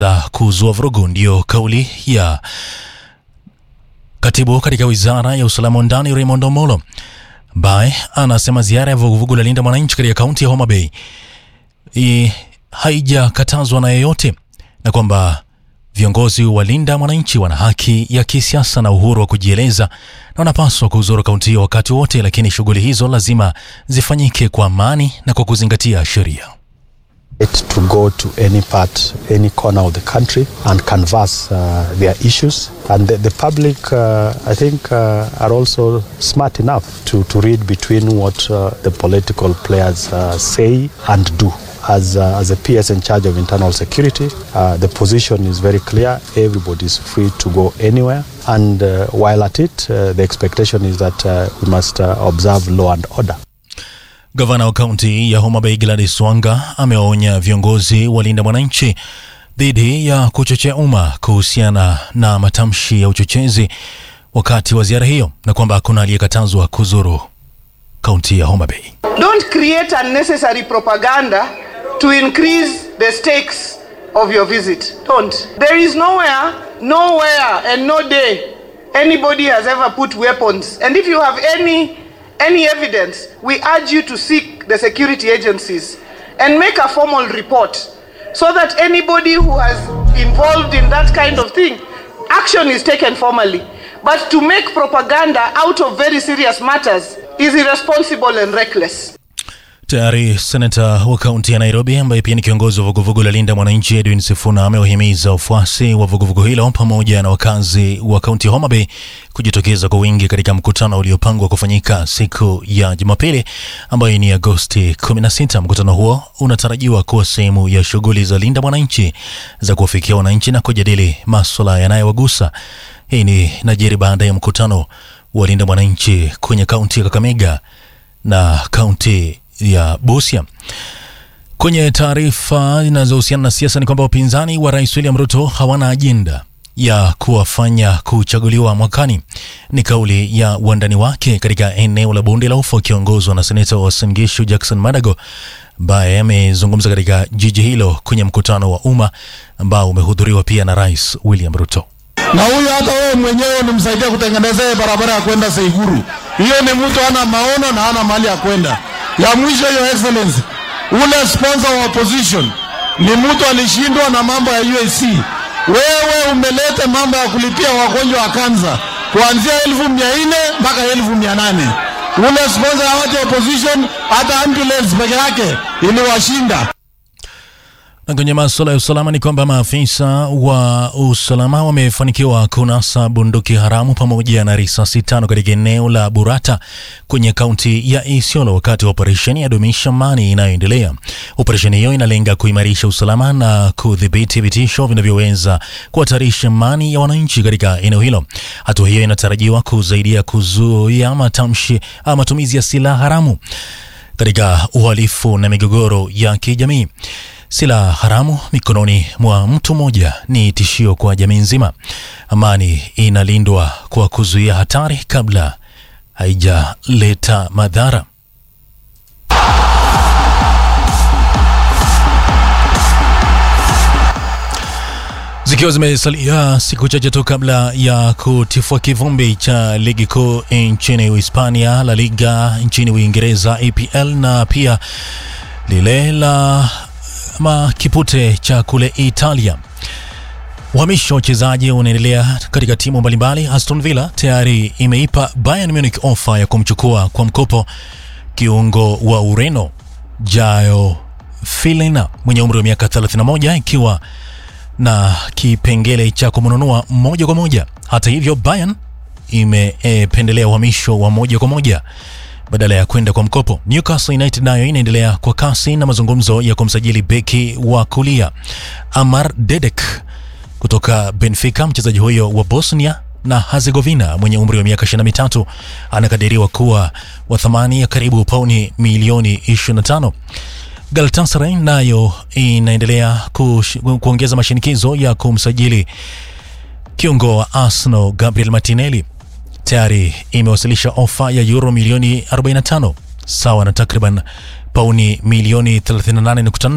za kuzua vurugu, ndiyo kauli ya katibu katika wizara ya usalama wa ndani Raymond Omolo ambaye anasema ziara ya vuguvugu la Linda Mwananchi katika kaunti ya Homa Bay i- haijakatazwa na yeyote na kwamba viongozi wa Linda Mwananchi wana haki ya kisiasa na uhuru wa kujieleza na wanapaswa kuzuru kaunti hiyo wakati wote, lakini shughuli hizo lazima zifanyike kwa amani na kwa kuzingatia sheria. it to go to any part, any corner of the country and canvass uh, their issues. And the, the public, uh, I think, uh, are also smart enough to, to read between what uh, the political players uh, say and do. As, uh, as a PS in charge of internal security, uh, the position is very clear. Everybody is free to go anywhere. And uh, while at it, uh, the expectation is that uh, we must uh, observe law and order. Gavana wa kaunti ya Homa Bay Gladys Wanga amewaonya viongozi wa Linda Mwananchi dhidi ya kuchochea umma kuhusiana na matamshi ya uchochezi wakati wa ziara hiyo na kwamba hakuna aliyekatazwa kuzuru kaunti ya Homa Bay. Don't create unnecessary propaganda to increase the stakes of your visit. Don't. There is nowhere, nowhere, and no day anybody has ever put weapons. And if you have any any evidence, we urge you to seek the security agencies and make a formal report so that anybody who has involved in that kind of thing, action is taken formally. But to make propaganda out of very serious matters is irresponsible and reckless. Tayari senata wa kaunti ya Nairobi ambaye pia ni kiongozi wa vuguvugu la Linda Mwananchi Edwin Sifuna amewahimiza wafuasi wa vuguvugu hilo pamoja na wakazi wa kaunti ya Homa Bay kujitokeza kwa wingi katika mkutano uliopangwa kufanyika siku ya Jumapili ambayo ni Agosti 16. Mkutano huo unatarajiwa kuwa sehemu ya shughuli za Linda Mwananchi za kuwafikia wananchi na kujadili maswala yanayowagusa. Hii ni najiri baada ya mkutano wa Linda Mwananchi kwenye kaunti ya Kakamega na kaunti ya Busia. Kwenye taarifa zinazohusiana na siasa ni kwamba wapinzani wa rais William Ruto hawana ajenda ya kuwafanya kuchaguliwa mwakani. Ni kauli ya wandani wake katika eneo la bonde la ufa wakiongozwa na seneta wa Uasin Gishu Jackson Madago ambaye amezungumza katika jiji hilo kwenye mkutano wa umma ambao umehudhuriwa pia na rais William Ruto. na huyu hata wewe mwenyewe unamsaidia kutengeneza hii barabara ya kwenda Seiguru. Hiyo ni mtu ana maono na ana mahali ya kwenda. Ya mwisho, your excellency, ule sponsor wa opposition ni mtu alishindwa na mambo ya UAC. Wewe umeleta mambo ya kulipia wagonjwa wa kansa kuanzia elfu mia nne mpaka elfu mia nane ule sponsor ya watu wa opposition, hata ambulance peke yake iliwashinda. Na kwenye masuala ya usalama ni kwamba maafisa wa usalama wamefanikiwa kunasa bunduki haramu pamoja na risasi tano katika eneo la Burata kwenye kaunti ya Isiolo wakati wa operesheni ya dumisha amani inayoendelea. Operesheni hiyo inalenga kuimarisha usalama na kudhibiti vitisho vinavyoweza kuhatarisha amani ya wananchi katika eneo hilo. Hatua hiyo inatarajiwa kusaidia kuzuia matamshi ama matumizi ya silaha haramu katika uhalifu na migogoro ya kijamii. Silaha haramu mikononi mwa mtu mmoja ni tishio kwa jamii nzima. Amani inalindwa kwa kuzuia hatari kabla haijaleta madhara. Zikiwa zimesalia siku chache tu kabla ya kutifua kivumbi cha ligi kuu nchini Uhispania, La Liga nchini Uingereza, EPL na pia lile la ama kipute cha kule Italia. Uhamisho wa wachezaji unaendelea katika timu mbalimbali. Aston Villa tayari imeipa Bayern Munich ofa ya kumchukua kwa mkopo kiungo wa Ureno Joao Filena mwenye umri wa miaka 31 ikiwa na kipengele cha kumnunua moja kwa moja. Hata hivyo, Bayern imependelea uhamisho wa moja kwa moja badala ya kwenda kwa mkopo. Newcastle United nayo inaendelea kwa kasi na mazungumzo ya kumsajili beki wa kulia Amar Dedek kutoka Benfica. Mchezaji huyo wa Bosnia na Herzegovina mwenye umri wa miaka 23 anakadiriwa kuwa wa thamani ya karibu pauni milioni 25. Galatasaray nayo inaendelea kush- kuongeza mashinikizo ya kumsajili kiungo wa Arsenal Gabriel Martinelli tayari imewasilisha ofa ya euro milioni 45 sawa na takriban pauni milioni 38.4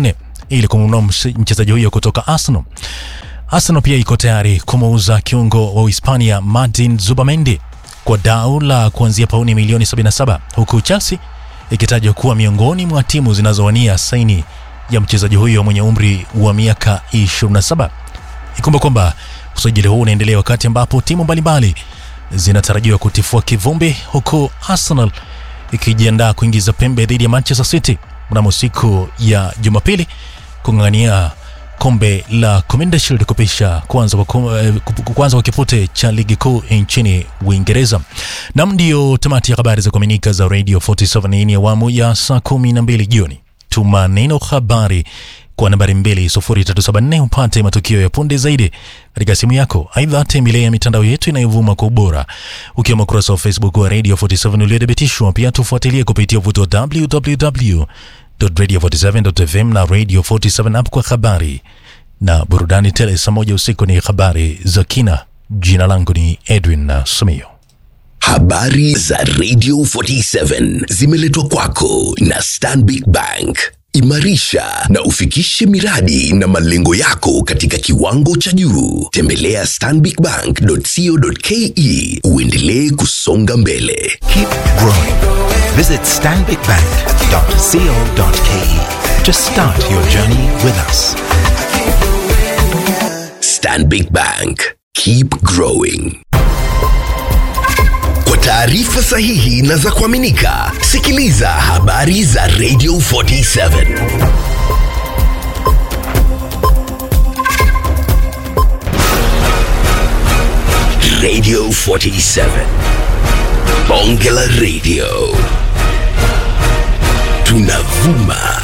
ili kumnunua mchezaji huyo kutoka Arsenal. Arsenal pia iko tayari kumuuza kiungo wa Uhispania Martin Zubamendi kwa dau la kuanzia pauni milioni 77 huku Chelsea ikitajwa kuwa miongoni mwa timu zinazowania saini ya mchezaji huyo mwenye umri wa miaka 27. Ikumbuka kwamba usajili huu unaendelea wakati ambapo timu mbalimbali zinatarajiwa kutifua kivumbi, huku Arsenal ikijiandaa kuingiza pembe dhidi ya Manchester City mnamo siku ya Jumapili kung'ang'ania kombe la Community Shield kupisha kwanza kwa, eh, kwanza kwa kipute cha ligi kuu nchini Uingereza. Nam ndio tamati ya habari za kuaminika za Radio 47 hii ni awamu ya saa 12 jioni. Tuma neno habari kwa nambari 20374 upate matukio ya punde zaidi katika simu yako. Aidha, tembelea mitandao yetu inayovuma kwa ubora ukiwemo ukurasa wa Facebook wa Radio 47 uliothibitishwa. Pia tufuatilie kupitia uvuto wa www.radio47.fm na Radio 47 app kwa habari na burudani tele. Saa moja usiku ni habari za kina. Jina langu ni Edwin Sumio. Habari za Radio 47 zimeletwa kwako na Stanbic Bank. Imarisha na ufikishe miradi na malengo yako katika kiwango cha juu. Tembelea stanbicbank.co.ke uendelee kusonga mbele. Keep growing. Visit stanbicbank.co.ke to start your journey with us. Stanbic Bank. Keep growing. Kwa taarifa sahihi na za kuaminika, sikiliza habari za Radio 47. Radio 47. Bonge la Radio. Tunavuma